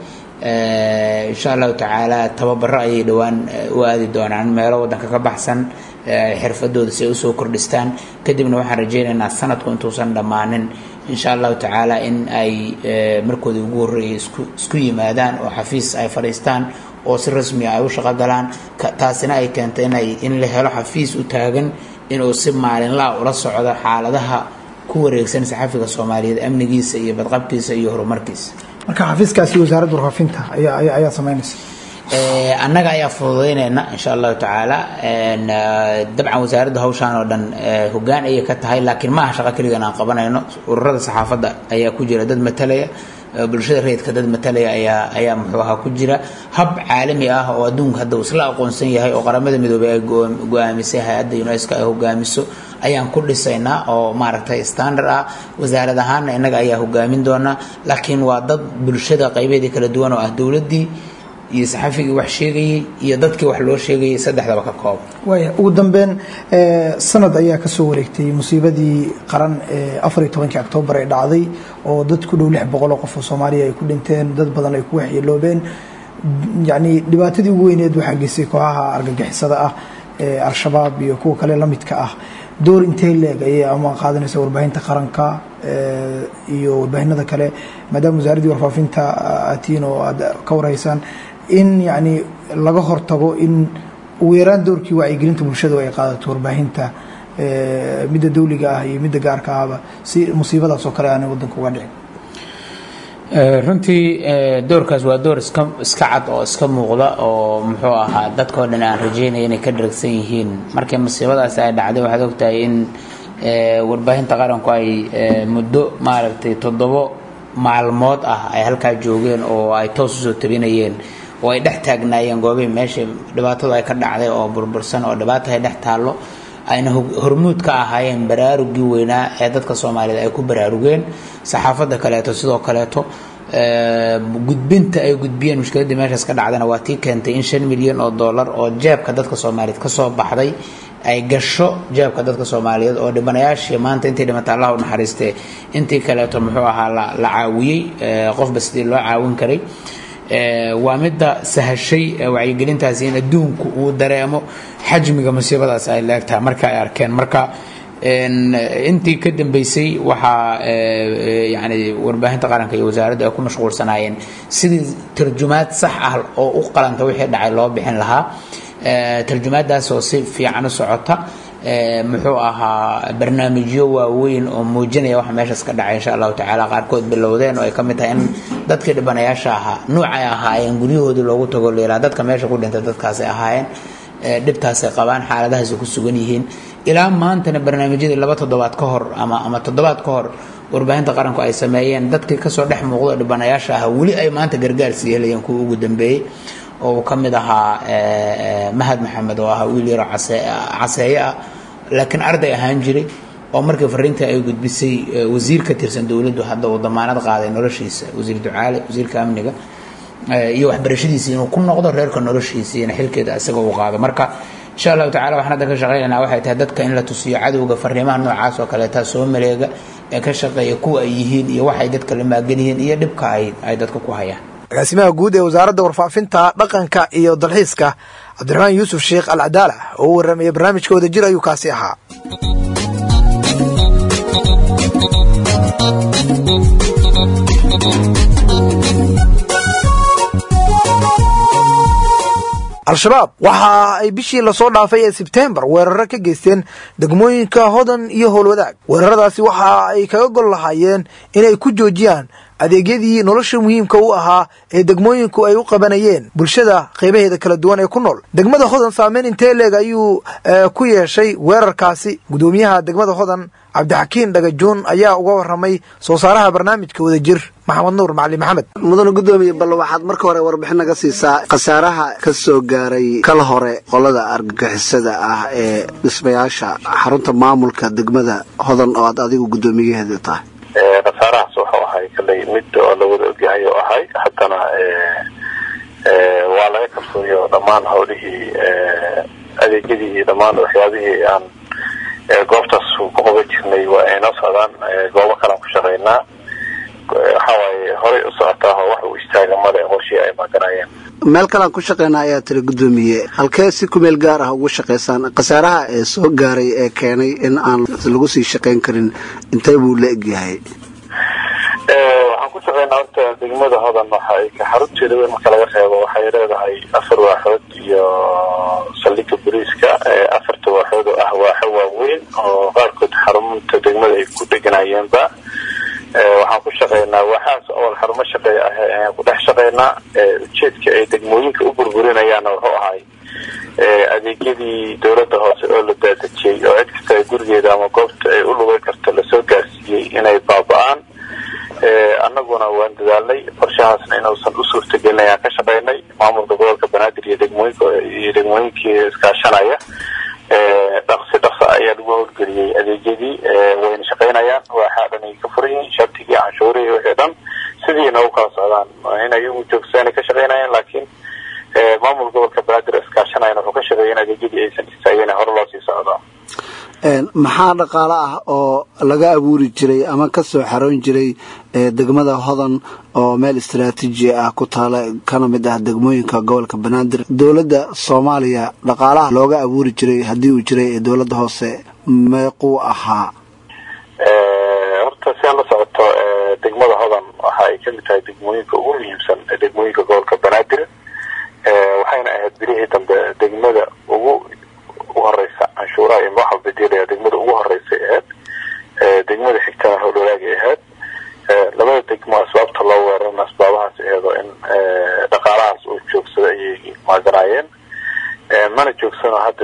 Eh, insha allahu tacaala tababaro ayay dhowaan eh, u aadi doonaan meelo wadanka ka baxsan eh, xirfadooda si ay usoo kordhistaan kadibna waxaan rajaynaynaa sanadku intuusan dhammaanin insha allahu tacaala in ay eh, markoodii ugu horreeyay isku isku yimaadaan oo xafiis ay fadhiistaan oo si rasmi ah ay u shaqo galaan ka- taasina ay keentay inay in la helo xafiis u taagan inuu si maalinlaa ula socdo xaaladaha ku wareegsan saxafiga soomaaliyeed amnigiisa iyo badqabkiisa iyo horumarkiisa marka xafiiskaasi wasaaradda warfaafinta ayaa ayaa- ayaa samaynaysa Eh, annaga ayaa fududaynayna insha allahu tacaala En, eh, dabcan wasaaradda hawshaan oo dhan eh, hoggaan ayay ka tahay laakiin maaha shaqo keligan aan qabanayno ururada saxaafadda ayaa ku jira dad matalaya eh, bulshada rayidka dad matalaya ayaa ayaa muxuu ahaa ku jira hab caalami ah oo adduunka hadda uu isla aqoonsan yahay oo qaramada midoobay ay go- go-aamisay hay-adda unesco ay hogaamiso ayaan ku dhisaynaa oo maaragtay standard ah wasaarad ahaanna innaga ayaa hogaamin doonaa laakiin waa dad bulshada qaybeedii kala duwan oo ah dowladdii iyo saxafigii wax sheegayey iyo dadkii wax loo sheegayay saddexdaba ka kooban waaya ugu dambeyn eh, sanad ayaa ka soo wareegtay musiibadii qaran ee afar iyo tobankii oktoobar ee dhacday oo dad ku dhow lix boqol oo qof oo soomaaliya ay ku dhinteen dad badan ay ku waxyeeloobeen yacni dhibaatadii ugu weyneed waxaa geystay kooxaha argagixisada ah ee al-shabaab iyo kuwa kale la midka ah door intee leeg ayay ama qaadanaysa warbaahinta qaranka eh, iyo warbaahinada kale maadaama wasaaraddii warfaafinta atiin oo aad ka warhaysaan in yacni laga hortago in ugu yaraan doorkii wacyigelinta bulshadu ay qaadato warbaahinta eh, midda dawliga ah iyo midda gaarka ahba si musiibadaas oo kale aanay wadanka uga dhicin runtii doorkaas waa door iska iska cad oo iska muuqda oo muxuu ahaa dadkao dhan aan rajeynaya inay ka dharagsan yihiin markii masiibadaasi ay dhacday waxaad ogtahay in warbaahinta qaranku ay muddo maaragtay toddobo maalmood ah ay halkaa joogeen oo ay toos usoo tabinayeen oo ay dhex taagnaayeen goobihii meesha dhibaatadu ay ka dhacday oo burbursan oo dhibaata ay dhex taallo ayna hormuud ka ahaayeen baraarugii weynaa ee dadka soomaaliyeed ay ku baraarugeen saxaafadda kaleeto sidoo kaleeto gudbinta ay gudbiyeen mushkiladii meeshaas ka dhacdana waa tii keentay in shan milyan oo dollar oo jeebka dadka soomaaliyeed kasoo baxday ay gasho jeebka dadka soomaaliyeed oo dhibanayaashii maanta intii dhimata allah u naxariistee intii kaleeto muxuu ahaa la caawiyey qofba sidii loo caawin karay waa midda sahashay wacyigelintaasi in adduunku uu dareemo xajmiga musiibadaas ay leegtahay marka ay arkeen marka intii ka dambeysay waxaa yani warbaahinta qaranka iyo wasaaraddu ay ku mashquulsanaayeen sidii tarjumaad sax ah oo u qalanta wixii dhacay loo bixin lahaa tarjumaadaas oo si fiican u socota muxuu ahaa barnaamijyo waaweyn oo muujinaya waxa meeshaas ka dhacay insha allahu tacaala qaarkood bilowdeen oo ay ka mid tahay in dadkii dhibanayaasha ahaa nuucay ahaayeen guryahoodii loogu tago leelaa dadka meesha ku dhintay dadkaasay ahaayeen dhibtaasay qabaan xaaladahaasay ku sugan yihiin ilaa maantana barnaamijyadii laba toddobaad ka hor ama ama toddobaad ka hor warbaahinta qaranku ay sameeyeen dadkii kasoo dhex muuqdo dhibanayaasha ah weli ay maanta gargaar sii helayeen kuwa ugu dambeeyey oo uu ka mid ahaa mahad maxamed oo ahaa wiil yaroo caseeye ah laakiin arday ahaan jiray oo markii fariinta ay gudbisay wasiir ka tirsan dowladdu hadda uu damaanad qaaday noloshiisa wasiir ducaale wasiirka amniga iyo waxbarashadiisa inuu ku noqdo reerka noloshiisa iyona xilkeeda isaga uu qaado marka insha allahu tacala waxaan hadda ka shaqaynaynaa waxay tahay dadka in la tusiyo cadowga fariimaha noocaas oo kaleeta soo maleega ee ka shaqeeya kuwa ay yihiin iyo waxay dadka la maagan yihiin iyo dhibka ay ay dadka ku hayaan agaasimaha guud ee wasaaradda warfaafinta dhaqanka iyo dalxiiska cabdiraxmaan yuusuf sheekh al cadaala oo u warramaya barnaamijka wadajir ayuu kaasi ahaa al-shabaab waxa ay bishii lasoo dhaafay ee sebtembar weeraro ka geysteen degmooyinka hodan iyo howlwadaag weeraradaasi waxa ay kaga gol lahaayeen inay ku joojiyaan adeegyadii nolosha muhiimka u ahaa ee degmooyinku ay u qabanayeen bulshada qaybaheeda kala duwan ee ku nool degmada hodan saameyn intee leeg ayuu ku yeeshay weerarkaasi gudoomiyaha degmada hodan cabdixakiin dhagajuun ayaa uga waramay soo saaraha barnaamijka wadajir maxamed nuur macali maxamed mudane gudoomiye bal waxaad marka hore warbixin naga siisaa khasaaraha ka soo gaaray kala hore qolada argagixisada ah ee dhismayaasha xarunta maamulka degmada hodan oo aad adigu guddoomiyaheeda tahay khasaarahaas wuxuu ahay kaley mid oo la wada ogyahay oo ahay haddana waa laga kalsooyo dhammaan howlihii adeegyadii iyo dhammaan waxyaabihii aan goobtaas ku qaban jirnay waa ay noo socdaan goobo kalean ku shaqaynaa waxawaaye horay u socotaa oo wax uu istaaga male qorshii ay maaganayeen meel kalean ku shaqaynaa ayaa tiri guddoomiye halkee si kumeel gaar ah ugu shaqaysaan khasaaraha ee soo gaaray ee keenay in aan lagu sii shaqayn karin intee buu la egyahay waxaan ku shaqaynaa horta degmada hodan waxay xarunteeda weyn marka laga reebo waxay leedahay afar waaxood iyo saldhigga boliiska afarta waaxood oo ah waaxo waaweyn oo qaarkood xarunta degmada ay ku deganayeenba waxaan ku shaqaynaa waaxaas awal xarumo shaqeeya ah ayaan ku dhex shaqaynaa ujeedka ay degmooyinka u burburinayaanna wuxuu ahay adeegyadii dowladda hoose oo la daadejiyey oo cid kasta ay gurigeeda ama goobta ay u lugan karto lasoo gaarsiiyey inay baaba-aan annaguna waan dadaalnay qorshahaasna inuusan u suurtagelin ayaan ka shaqaynay maamulka gobolka banaadir iyo degmooyinka iyo degmooyinkii iskaashanaya dhaqsi dhaqsa ayaa lagu howlgeliyey adeegyadii wayna shaqaynayaan waaxaa dhan ay ka furan yihiin shabtigii canshuurihii wixii dhan sidiina u kala socdaan in ayagu joogsaanay ka shaqaynayaan laakiin maamul gobolka banaadir iskaashanayana wuxuu ka shaqeeya in adeegyadii aysan istaageen hore loo sii socdo maxaa dhaqaale ah oo laga abuuri jiray ama ka soo xaroon jiray degmada hodan oo meel istaraatiiji ah ku taala kana mid ah degmooyinka gobolka banaadir dowladda soomaaliya dhaqaalaha looga abuuri jiray haddii uu jiray ee dowladda hoose meequu ahaa horta si aan la socoto degmada hodan waxa ay kamid tahay degmooyinka ugu muhiimsan ee degmooyinka gobolka banaadir waxayna ahayd bilihii dambe degmada ugu u horeysa canshuuraha iyo madaxa bedelaya degmada ugu horeysa ahayd degmada xigtana howlwadaagay ahayd labada degmo asbaabta loo weerara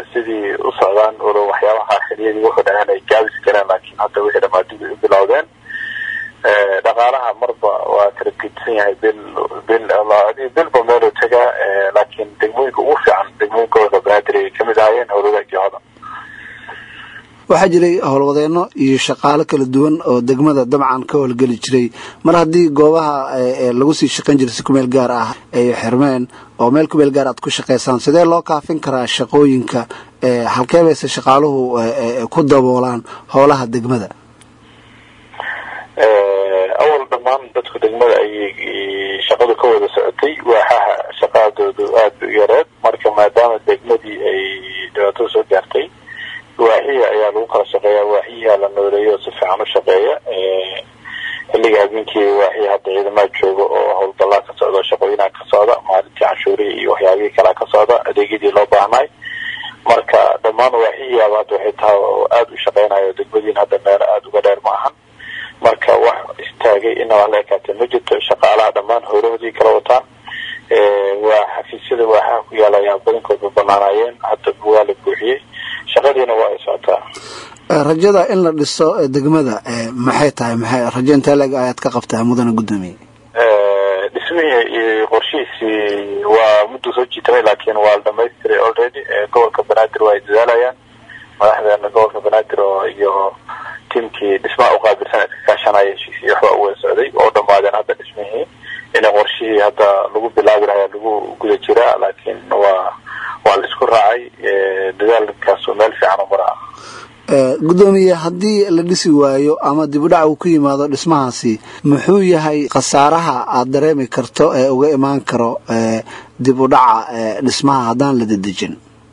sidii u socdaan walo waxyaabaha aakhiriyadii wuxuu dhahaan ay gaabis kareen laakiin hadda wixii dhamaadib u bilowdeen dhaqaalaha marba waa kala gedisan yahay bil bil bilba meeluu tagaa laakiin degmooyinka ugu fiican degmooyinka gobolka banaadir ay kamid ahaayeen howlwadaagii hodan waxaa jiray howlwadeenno iyo shaqaalo kala duwan oo degmada dabcan ka howlgeli jiray mar haddii goobaha lagu sii shaqayn jiray si kumeel gaar ah ay xirmeen oo meel kumeel gaar aad ku shaqaysaan sidee loo kaafin karaa shaqooyinka halkee bayse shaqaaluhu ku daboolaan howlaha degmada awal dhammaan dadku degmada ayay shaqadu ka wada socotay waaxaha shaqadoodu aada u yareed marka maadaama degmadii ay dhibaatada soo gaartay waaxiya ayaa lagu kala shaqeeya waaxiyaha la nooleeyo si fiican u shaqeeya xilliga habeenkii waaxiya hadda ciidamaad jooga oo howlgallaa ka socda shaqooyinaa ka socda maalintii canshuurihii iyo waxyaabihii kalea ka socda adeegyadii loo baahnay marka dhammaan waaxiyaaba hadda waxay tahay oo aada u shaqeynayo degmadiin hadda meel aada uga dheer ma ahan marka wax istaagay inaba la ekaatay ma jirto shaqaalaha dhammaan howlahoodii kala wataan waa xafiisyada waaxaha ku yaala ayaa badankoodba banaanaayeen hadda waa la buuxiyey shaqadiina waa ay socotaa rajada in la dhiso degmada maxay tahay maxay rajo intee leeg ayaad ka qabtaa mudana guddoomiye dhismihii iyo qorshihiisii waa muddu soo jiitamay laakiin waa la dhamaystiray already gobolka banaadir waa ay dadaalayaan madaxdeena gobolka banaadir oo iyo tiimkii dhismaha uqaabilsan iska kaashanaya heshiisii waxbaa u wada socday oo dhamaadeen hadda dhismihii ina qorshihii hadda lagu bilaabi lahaa lagu guda jiraa laakiin waa waa la isku raacay dadaalkaasu meel fiican u maraa guddoomiye haddii la dhisi waayo ama dib u dhac uu ku yimaado dhismahaasi muxuu yahay khasaaraha aada dareemi karto ee uga imaan karo dib u dhaca dhismaha haddaan la dedejin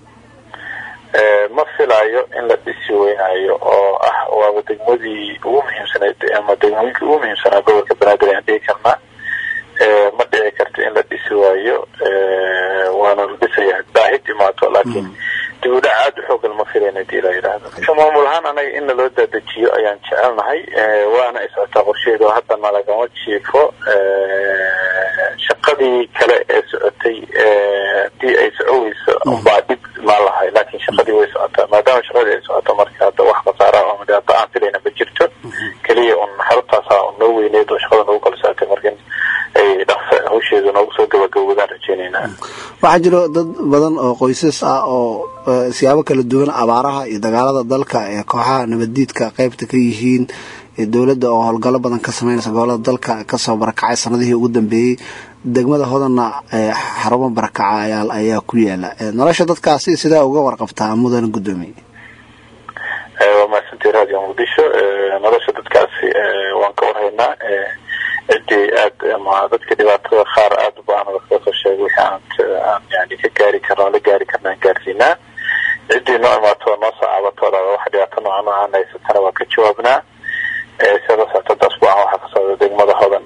ma filayo in la dhisi weynayo oo ah waaba degmadii ugu muhiimsanayd ama degmooyinkii ugu muhiimsanaa gobolka banaadir ayaan dhihi karnaa ma dhici karto in la dhisi waayo waana la dhisaya baahi imaato laakiin dib u dhac aada u xoogan ma filayna hadii la yidhaahdo maamul ahaan anaga in naloo daadajiyo ayaan jecelnahay waana ay socotaa qorsheedu haddana lagama jiifo shaqadii kale ee socotay hadii ay socoweyso unbaa dhib maa lahay laakiin shaqadii way socotaa maadaama shaqadii ay socoto marka hadda wax khasaara ama dhibaato aan filayna ma jirto keliya un xaruntaasa noo weyneed oo shaqada noogu kala socotay marka ay dhaqsa hawsheedu noogu soo gabagabowdaan rajeyneynaa waxaa jiro dad badan oo qoysas ah oo siyaabo kala duwan abaaraha iyo dagaalada dalka ee kooxaha nabaddiidka qaybta ka yihiin dowladda oo howlgallo badan ka sameynaysa gobolada dalka kasoo barakacay sanadihii ugu dambeeyey degmada hodanna xarumo barakaca ayaa ku yaala nolosha dadkaasi sidaa uga warqabtaa mudan guddoomiye waa mahadsantii radio muqdisho nolosha dadkaasi waan ka warhaynaa ciddii aad ama dadka dhibaatada qaar aada u baahan dadka soo sheegay wixii aan aan yani ka gaari karna la gaari karna aan gaarsiinaa ciddii noo imaato noo soo caabatooda wax dhibaato noocan aan haysatana waa ka jawaabnaa sida la socota hadda asbuucan waxaa ka socda degmada hodan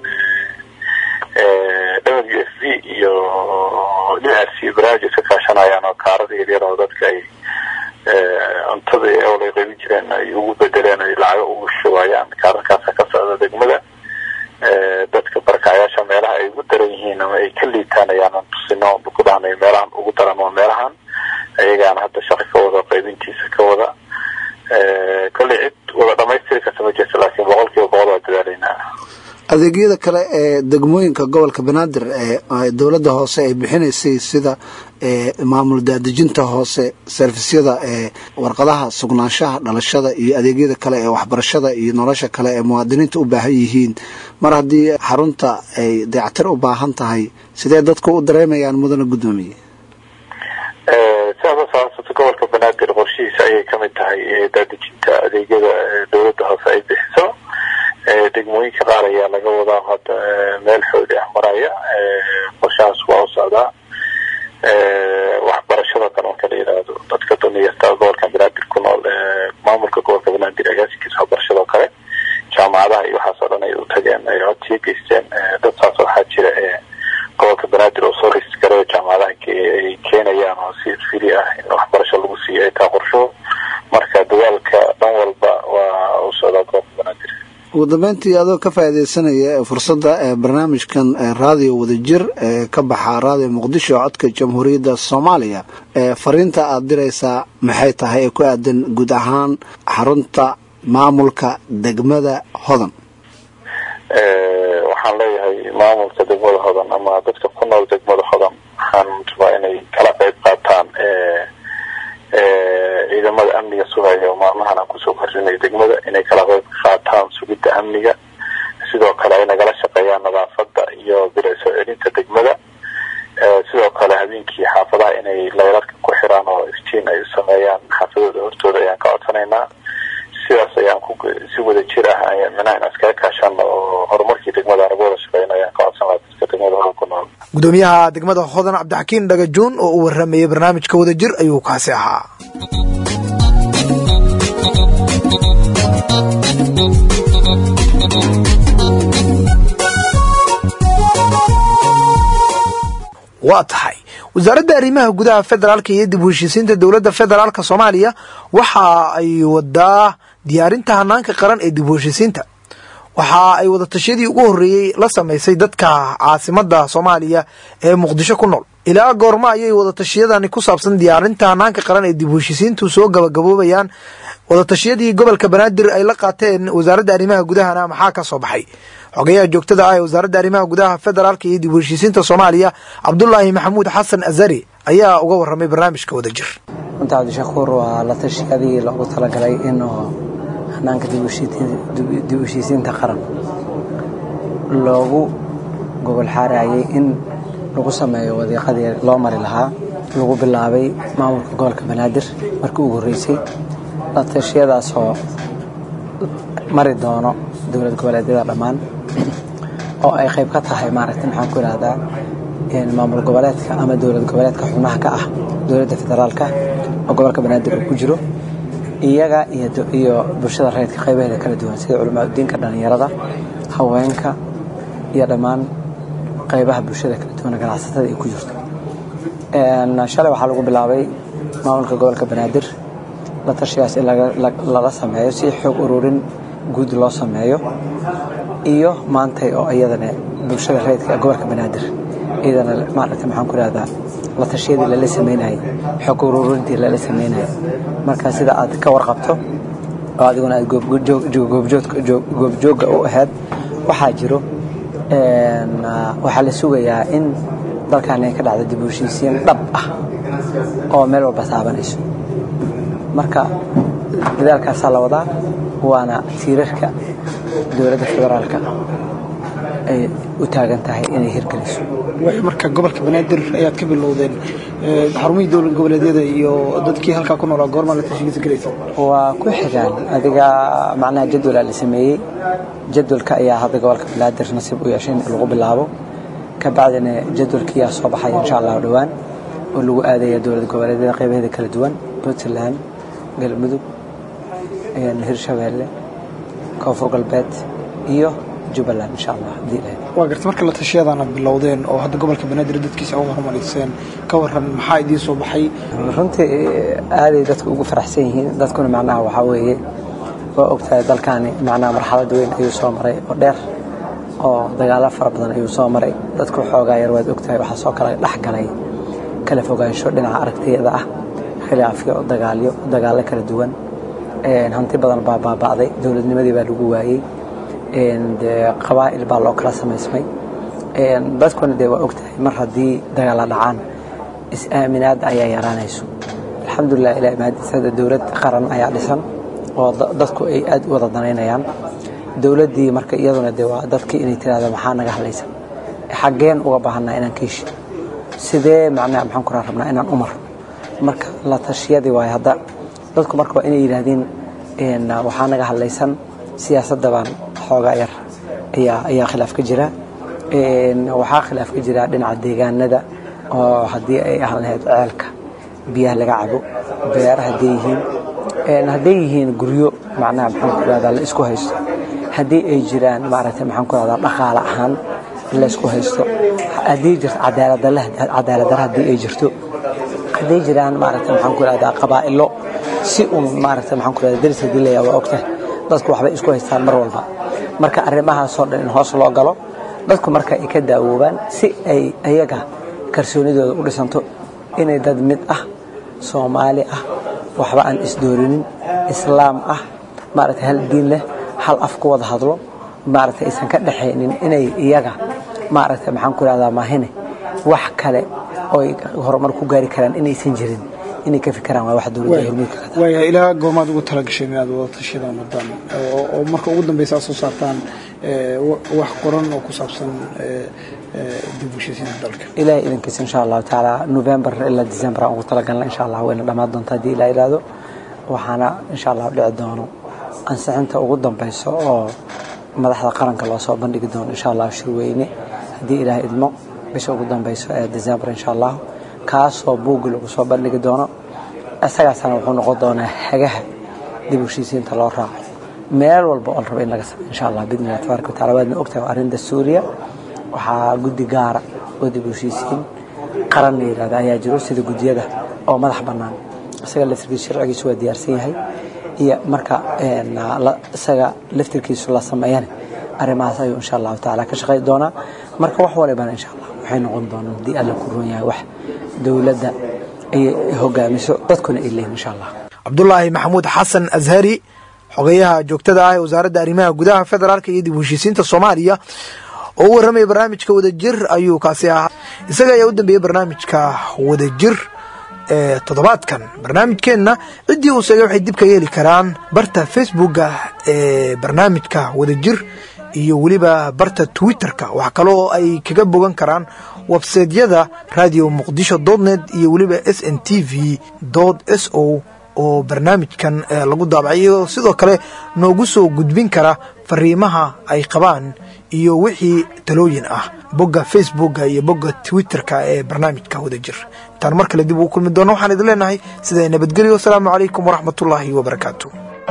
w f v iyo d r c barnaamij iska kaashanayaan oo kaarada yaryar oo dadka ay cuntada ewal ay qaybin jireen ay ugu bedeleen ay lacago ugu shubayaan kaararkaasa ka socda degmada dadka barakacayaasha meelaha ay ugu daran yihiin ama ay ka liitaan ayaanan tusino ku dhahnay meelahan ugu daran waa meelahan ayagaana hadda shaqi ka wada qaybintiisa ka wada kolley cid wada dhamaystiri karta ma jirto laakiin boqol kiiba boqol waa dadaalaynaa adeegyada kale ee degmooyinka gobolka banaadir ee dowladda hoose ay bixinaysay sida maamul daadejinta hoose servisyada ee warqadaha sugnaanshaha dhalashada iyo adeegyada kale ee waxbarashada iyo nolosha kale ee muwaadiniinta u baahan yihiin mar haddii xarunta ay dayactir u baahan tahay sidee dadku u dareemayaan mudana guddoomiye sidaas saasata gobolka banaadir qorshihiisa ayay kamid tahay daadejinta adeegyada dowladda hoose ay bixiso degmooyinka qaar ayaa laga wadaa hadda meel xooli ah maraya qorshahaas waa u socdaa waxbarashada kale marka la yidhaahdo dadka duniyasta gobolka banaadir ku nool maamulka gobolka banaadir agaasinkiisa waxbarashadao kale jaamacadaha iyo waxaas oo dhan ay u tageen ay codsiya geysteen dad saas waxaa jira gobolka banaadir oo soo ris gareyo jaamacadaha ay keenayaan oo si fili ah in waxbarasho lagu siiyo ay taa qorsho marka dadaalka dhan walba waa u socdaa gobolka banaadir ugu dambeyntii adoo ka faaideysanaya fursadda ee barnaamijkan raadiyo wadajir ee ka baxa raadiyo muqdisho codka jamhuuriyadda soomaaliya ee fariinta aad diraysaa maxay tahay ee ku aadan guud ahaan xarunta maamulka degmada hodan waxaan leeyahay maamulka degmada hodan ama dadka ku nool degmada hodan waxaan rabaa inay kala qayb qaataan ciidamada amniga sugaya maalmahan aan kusoo kordhinay degmada inay kala qayb qaataan sugidda amniga sidoo kale ay nagala shaqeeyaan nadaafada iyo bila soo celinta degmada sidoo kale habeenkii xaafadaha inay laylarka ku xiraan oo iftiin ay sameeyaan xaafadooda hortooda ayaan ka codsanaynaa sidaas ayaan ku si wada jir ah micnaha in iskaga kaashano oo horumarkii degmada anagu wada shaqeyno ayaan ka codsan lahaa dadka degmada hodan ku nool gudoomiyaha degmada hodan cabdixakiin dhagajuun oo u waramayay barnaamijka wadajir ayuu kaasi ahaa waa tahay wasaaradda arrimaha gudaha federaalka iyo dib u heshiisiinta dowladda federaalka soomaaliya waxa ay wadaa diyaarinta hanaanka qaran ee dib u heshiisiinta waxa ay wadatashyadii ugu horreeyey la samaysay dadka caasimada soomaaliya ee muqdisho ku nool ilaa goorma ayay wadatashyadani ku saabsan diyaarinta hanaanka qaran ee dib u heshiisiintu soo gabagaboobayaan wadatashyadii gobolka banaadir ay la qaateen wasaaradda arrimaha gudahana maxaa ka soo baxay xogayaha joogtada ah ee wasaaradda arrimaha gudaha federaalka iyo dib u heshiisiinta soomaaliya cabdulaahi maxamuud xasan azari ayaa uga waramay barnaamijka wadajir runta cabdishakuur waa la tashiyadii loogu talagalay inuu hanaanka dib u heshiisiinta qaran loogu gobol xaarayay in lagu sameeyo wadiiqadii loo mari lahaa lagu bilaabay maamulka gobolka banaadir markii ugu horreysay la tashiyadaasoo mari doono dowlad goboleedyada dhammaan oo ay qayb ka tahay maaragta maxaan ku ihahdaa maamul goboleedka ama dowlad goboleedka xubnaha ka ah dowladda federaalka oo gobolka banaadir uu ku jiro iyaga iyo bulshada rayidka qaybaheeda kala duwan sida culamaadudiinka dhallinyarada haweenka iyo dhammaan qaybaha bulshada kala duwan ganacsatada ay ku jirto shalay waxaa lagu bilaabay maamulka gobolka banaadir la tashigaas in lala sameeyo si xoog ururin guud loo sameeyo iyo maantay oo iyadana bulshada rayidka ee gobolka banaadir iyadana maaragta maxaan ku ihahdaa la tashiyadii lala sameynayay xoog ururintii lala sameynayay marka sida aad ka warqabto oo adiguna aad goobjoogga u ahayd waxaa jiro waxaa la sugayaa in dalkan ay ka dhacdo dib u heshiisiin dhab ah oo meel walba taabanayso marka dadaalkaasaa la wadaa waana tiirarka dowladda federaalka ay u taagan tahay inay hirgeliso marka gobolka banaadir ayaad ka bilowdeen xarumihii dowlad goboleedyada iyo dadkii halkaa ku noolaa goormaa la tashigiisa gelaysa waa ku xigaan adiga macnaha jadwalaa la sameeyey jadwalka ayaa hadda gobolka banaadir nasiib u yeeshay in lagu bilaabo ka bacdina jadwalkiyaa soo baxaya insha allahu dhowaan oo lagu aadaya dowlad goboleedyada qaybaheeda kala duwan puntland galmudug hirshabeelle koonfur galbeed iyo jubbaland insha allah haddii ilahay waa garta marka la tashiyadaana bilowdeen oo hadda gobolka banaadir dadkiisa uga hormariyseen ka waran maxaa idiin soo baxay runtii aaday dadku ugu faraxsan yihiin dadkuna macnaha waxaa weeye waa ogtahay dalkaani macnaha marxalad weyn ayuu soo maray oo dheer oo dagaalo fara badan ayuu soo maray dadku xoogaa yar waad ogtahay waxaa soo kala dhex galay kala fogaansho dhinaca aragtiyada ah khilaafyo dagaalyo dagaallo kala duwan hanti badan baa baaba'day dowladnimadii baa lagu waayey qabaa'il baa loo kala samaysmay dadkuna dee waa ogtahay mar haddii dagaalla dhacaan is-aaminaad ayaa yaraanayso alxamdulilah ilahi mahadiis hadda dowlad qaran ayaa dhisan oo dadku ay aad u wada danaynayaan dowladdii marka iyaduna dee waa dadkii inay tiraahdo maxaa naga hadlaysan xaggeen uga baahanaa inaan kiishi sidee macnaha maxaan ku rabnaa inaan umar marka la tashiyadii waayo hadda dadku marka waa inay yidhaahdeen waxaa naga hadlaysan siyaasadda baan xoogaa yar ayaa ayaa khilaaf ka jira waxaa khilaaf ka jira dhinaca deegaanada oo haddii ay ahaan lahayd ceelka biyaha laga cabo beera hadday yihiin hadday yihiin guryo macnaha maxaan ku rahdaa la isku haysto haddii ay jiraan maaragtay maxaan ku rahdaa dhaqaale ahaan la isku haysto haddii jirto cadaaladdarra haddii ay jirto hadday jiraan maaragtay maxaan ku rahdaa qabaa'ilo si un maaragtay maxaan ku rahdaa daris haddii layaa waa ogtahay dadku waxbay isku haystaan mar walba marka arrimahaasoo dhan in hoos loo galo dadku marka ay ka daawoobaan si ay ayaga kalsoonidooda u dhisanto inay dad mid ah soomaali ah waxba aan isdoorinin islaam ah maaragtay hal diin leh hal af ku wada hadlo maaragtay aysan ka dhaxaynin inay iyaga maaragtay maxaan ku ihahdaa maahine wax kale ooy horumar ku gaari karaan inaysan jirin inay ka fikiraan waa wax dowladda hormuudka ka waaya ilaa goomaad ugu talagashay inaad wada tashadaan wadaan oo oo marka ugu dambeysa aad soo saartaan ee, wa- wax qoran oo ku saabsan ee, ee, dib u heshiisiinta dalka ilaahay idinkiisa insha allahu tacaala november ilaa december aan ugu talagalna insha allah wayna dhammaan doontaa haddii ilaa ilaado waxaana insha allah dhici doono ansixinta ugu dambeyso oo madaxda qaranka loo soo bandhigi doono insha allah shirweyne haddii ilaah idmo bisha ugu dambeyso ee december insha allah kaasoo buuggi lagu soo bandhigi doono isagaasana wuxuu noqon doonaa hagaha dib u heshiisiinta loo raaco meel walba oo la rabo in laga sameeyo insha allah bidni illahi tabaaraka wataala waadna ogtahay waa arrinta suuriya waxaa guddi gaara oo dib u heshiisiin qaran la yidhahda ayaa jiro sida guddiyada oo madax bannaan isaga laftirkiisu sharcigiisu waa diyaarsan yahay iyo marka een, la- isaga laftirkiisu la sameeyana arrimahaas ayuu insha allahu tacaala ka shaqayn doonaa marka wax walibana insha allah waxay noqon doonaan haddii alla ku roon yahay wax dowladda ay hogaamiso dadkuna ay leeyihin insha allah cabdulaahi maxamuud xasan ashari xogeyaha joogtada ah ee wasaaradda arrimaha gudaha federaalka iyo dib u heshiisiinta soomaaliya oo u warramaya barnaamijka wadajir ayuu kaasi ahaa isaga ayaa u dambeeyey barnaamijka wadajir ee toddobaadkan barnaamijkeenna ciddii uu sheegay waxay dib ka yeeli karaan barta facebooka ee barnaamijka wadajir iyo weliba barta twitterka wax kale oo ay kaga bogan karaan websaydyada radio muqdisho net iyo weliba s n t v s o oo barnaamijkan eh, lagu daabacay iyagoo sidoo kale noogu soo gudbin kara fariimaha ay qabaan iyo wixii talooyin ah bogga facebooka iyo bogga twitterka ee barnaamijka wadajir intaan mar kale dib ugu kulmi doono waxaan idin leenahay sidaa nabadgelyo wasalaamu calaykum waraxmatullaahi wabarakaatu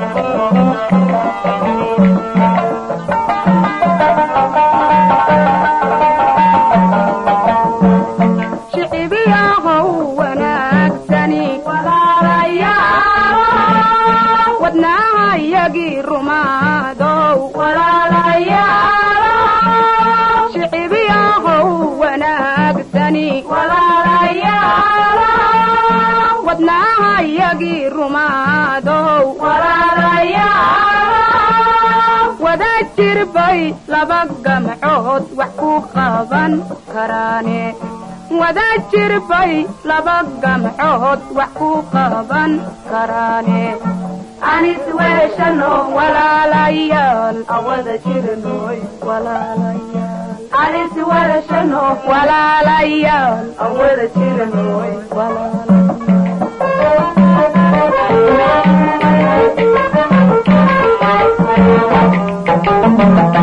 shicibiyahow wanaagsani walaalayaal wadnaahayagii rumaadow walaalayaal shicibiyahow wanaagsani walaalayaal wadnaahayagii rumaadow walaalayaal wada jirbay laba gamcood wax ku qaban karaane wada jirbay laba gamcood wax ku qaban karaane anis weeshano walaalayaal awada jirnoy walaalayaal anis weeshano walaalayaal awada jirnoy walaalayaal